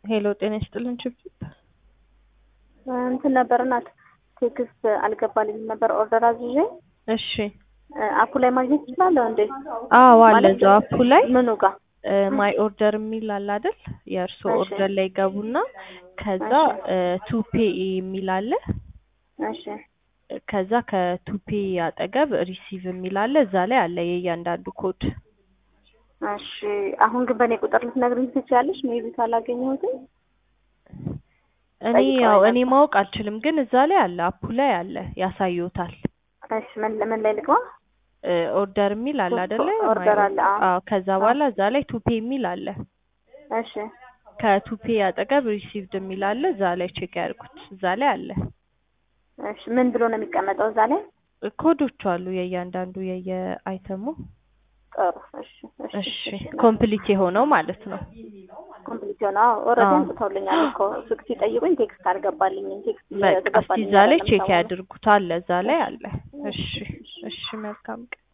ሄሎ ጤና ይስጥልን ችብችብ እንትን ነበር እናት ቴክስት አልገባልኝም ነበር ኦርደር አዝዤ እሺ አፑ ላይ ማግኘት እችላለሁ እንዴ? አዎ አለ ማለት እዛው አፑ ላይ ምኑ ጋር ማይ ኦርደር የሚል አለ አይደል? የእርሶ እሺ። ኦርደር ላይ ገቡና ከዛ ቱ ፔ የሚል አለ። እሺ ከዛ ከቱፔ አጠገብ ሪሲቭ የሚል አለ። እዛ ላይ አለ የእያንዳንዱ ኮድ። እሺ አሁን ግን በእኔ ቁጥር ልትነግሪኝ ትችያለሽ? ሜቢ ካላገኘሁትም እኔ ጠይቀው ያው ነበር። እኔ ማወቅ አልችልም፣ ግን እዛ ላይ አለ አፑ ላይ አለ ያሳዩታል። እሺ ምን ምን ላይ ልግባ? ኦርደር የሚል አለ አይደለ? ኦርደር ማይ- አለ፣ አዎ። አዎ። ከዛ በኋላ እዛ ላይ ቱፔ የሚል አለ። እሺ ከቱፔ አጠገብ ሪሲቭድ የሚል አለ። እዛ ላይ ቼክ ያድርጉት። እዛ ላይ አለ እሺ ምን ብሎ ነው የሚቀመጠው እዛ ላይ? ኮዶቹ አሉ የእያንዳንዱ የየአይተሙ። ጥሩ እሺ እሺ ኮምፕሊት የሆነው ማለት ነው። ኮምፕሊት ሆነ። አዎ ኦልሬዲ አዎ። አምጥተውልኛል እኮ ስልክ ሲጠይቁኝ ቴክስት አልገባልኝም። ቴክስት በቃ እስቲ እየገባልኝ እዛ ላይ አይደለም ቼክ ሰሞኑን። ያድርጉት። አለ እዛ ላይ አለ። እሺ እሺ መልካም ቀን